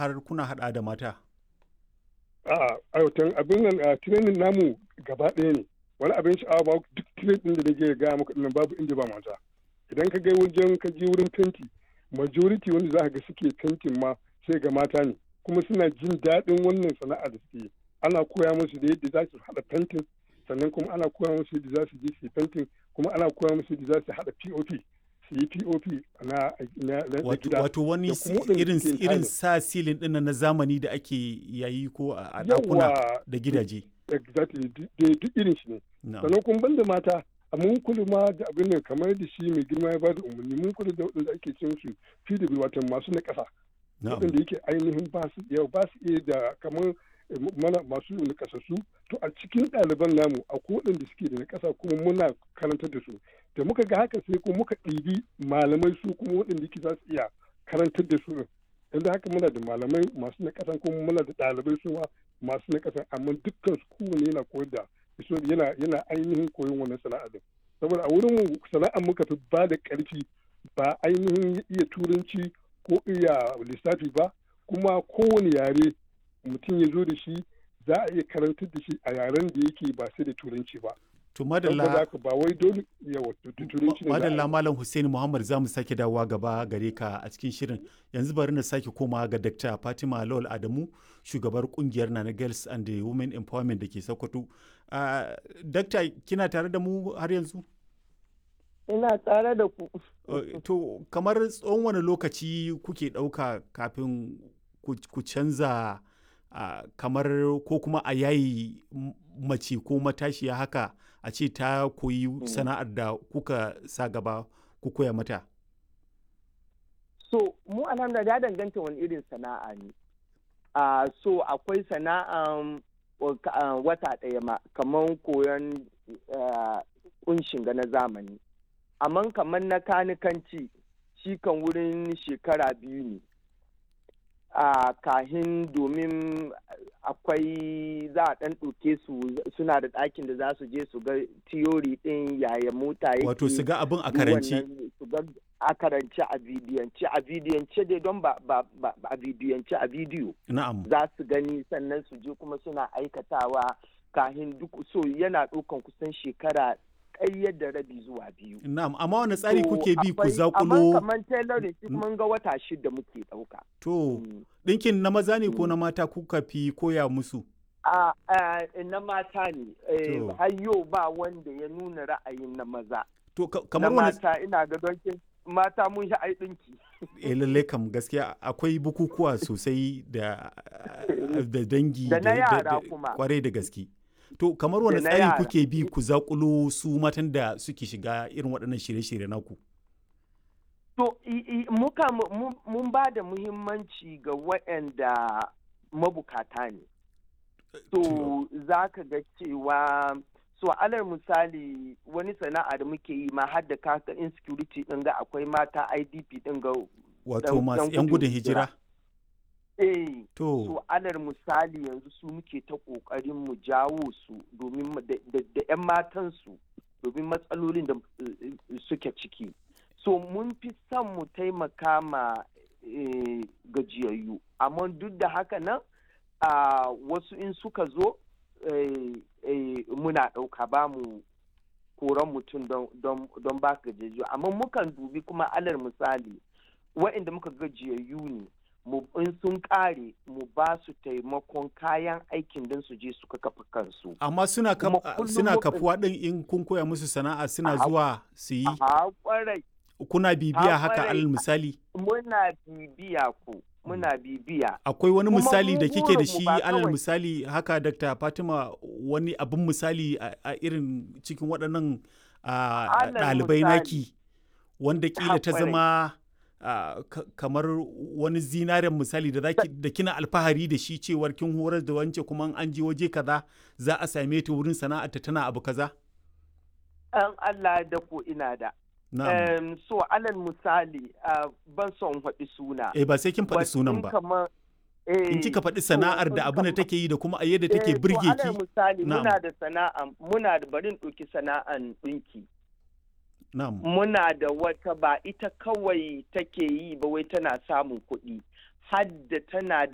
har kuna haɗa da mata? a aiwatan abin nan a training namu gaba ɗaya ne wani abin sha'awa ba duk training din da nake gaya maka nan babu inda ba mata idan ka ga wajen ka je wurin fenti majority wanda za ka ga suke fentin ma sai ga mata ne kuma suna jin daɗin wannan sana'a da suke ana koya musu da yadda za su haɗa fentin sannan kuma ana koya musu yadda za su je su yi fentin kuma ana koya musu yadda za su haɗa pop su yi pop na na gida wato wani da kuma waɗanda irin suke irin tiling. sa silin ɗin na zamani da ake yayi ko a a ɗakuna Yawwa, da gidaje exactly duk duk irin shi ne na'am sannan kuma banda mata a mun kula ma da abin nan kamar da shi mai girma ya ba da umarni mun kula da waɗanda ake cin su PW wato masu na ƙasa na'am waɗanda yake ainihin ba su iya ba su iya da kamar eh, mana masu na ƙasassu to a cikin ɗaliban namu akwai waɗanda suke da na ƙasa kuma muna karantar da su da muka ga haka sai kuma muka ɗibi malamai su kuma waɗanda yake za su iya karantar da su yanzu haka muna da malamai masu na ƙasan kuma muna da ɗalibai su ma masu na ƙasan amma dukkan su kowane yana koyar da so yana yana ainihin koyon wannan sana'a din saboda a wurin mu sana'ar muka fi ba da ƙarfi ba ainihin iya turanci ko iya lissafi ba kuma kowane yare mutum ya zo da shi za a iya karantar da shi a yaren da yake ba sai da turanci ba to saboda madalla haka ba wai dole yawa tu- tu- turanci ne za a yi madalla ba. malam Hussein Muhammad za mu sake dawowa gaba gare ka a cikin shirin yanzu bari na sake koma ga Dr. Fatima Lawal Adamu shugabar kungiyar Nana Girls and the Women Empowerment da ke Sokoto uh, Dr. kina tare da mu har yanzu ina tare da ku Uh, to kamar tsawon wani lokaci kuke ɗauka kafin ku ku canza uh, kamar ko kuma a yayi m- mace ko matashiya haka a ce ta koyi sana'ar da kuka sa gaba ku koya mata so mu alhamdulillah ya danganta wani irin sana'a ne a so akwai sana'an wa- ka- ah, wata ɗaya ma kamar koyon ah, kunshin ga na zamani amma kamar na kanikanci shi kan wurin shekara biyu ne a kahin domin akwai za a ɗan ɗauke su suna da ɗakin da za su je su ga tiyori ɗin yaya mota yake wato su ga abin a duk karance wannan su ga a karance a bidiyance a bidiyance dai don ba ba ba a bidiyance a bidiyo na'am za su gani sannan su je kuma suna aikatawa kahin duk so yana ɗaukan kusan shekara ƙayyar da rabi zuwa biyu na'am amma wani tsari To, kuke bi ku akwai- amma zakulo kamar tailoring shi mun ga wata shida muke ɗauka to Mm. ɗinkin na maza ne ko na mata kuka fi koya musu a a- na mata ne eh, To. har yau ba wanda ya nuna ra'ayin na maza to ka- na kamar wani mata ina ga don kin- mata mun shi ai ɗinki eh lalle kam gaskiya akwai bukukuwa sosai da da dangi Da na yara kuma. kwarai da gaske to kamar wani Da na tsari yara. kuke bi ku zakulo su matan da suke shiga irin waɗannan shirye-shirye naku To, i- i- muka mu- mu- mun ba da muhimmanci ga waɗanda mabukata ne. To, za ka ga cewa, so alal misali wani sana'a da muke yi ma har da kaka insecurity ɗin ga akwai mata IDP ɗin ga wato dan- masu dan 'yan gudun gudun hijira. hijira eh to so alal misali yanzu su muke ta ƙoƙarin mu jawo su domin mu- da da- da 'yan matansu domin matsalolin da eh, suke ciki. so mun fi son mu taimaka ma eh, gajiyayyu amma duk da haka nan a wasu in suka zo eh, eh, muna ɗauka ba mu koran mutum don- don don ba gajiyayyu amma mukan dubi kuma alal misali wa'inda muka gajiyayyu ne mu in sun ƙare mu ba su taimakon kayan aikin don su je suka kafa kansu amma suna kaf- kuma kullum suna mukan- kafuwa ɗin in kun koya musu sana'a suna A- zuwa su yi a kwarai kuna bibiya a haka kwarai. alal misali muna bibiya ku muna bibiya akwai wani Kuma misali mu da kike da burinmu shi ba alal kawai- misali haka Dr. Fatima wani abin misali a a irin cikin waɗannan a, Alal ɗalibai misali. naki wanda kila ta kwarai. zama a, ka- kamar wani zinaren misali da zaki da kina alfahari da shi cewar kin horar da wance kuma in an je waje kaza za a same ta wurin sana'arta tana abu kaza an Allah da ko ina da na'am Em, so alal misali ah, ban son faɗi suna eh ba sai kin faɗi But sunan in ba kamar- eh, in kika faɗi so sana'ar da in abin da kamar- take yi da kuma a yadda eh, take to burge alal ki misali Na'am. muna da sana'a muna da barin ɗauki sana'an ɗinki na'am muna da wata ba ita kawai take yi ba wai tana samun kuɗi hadda tana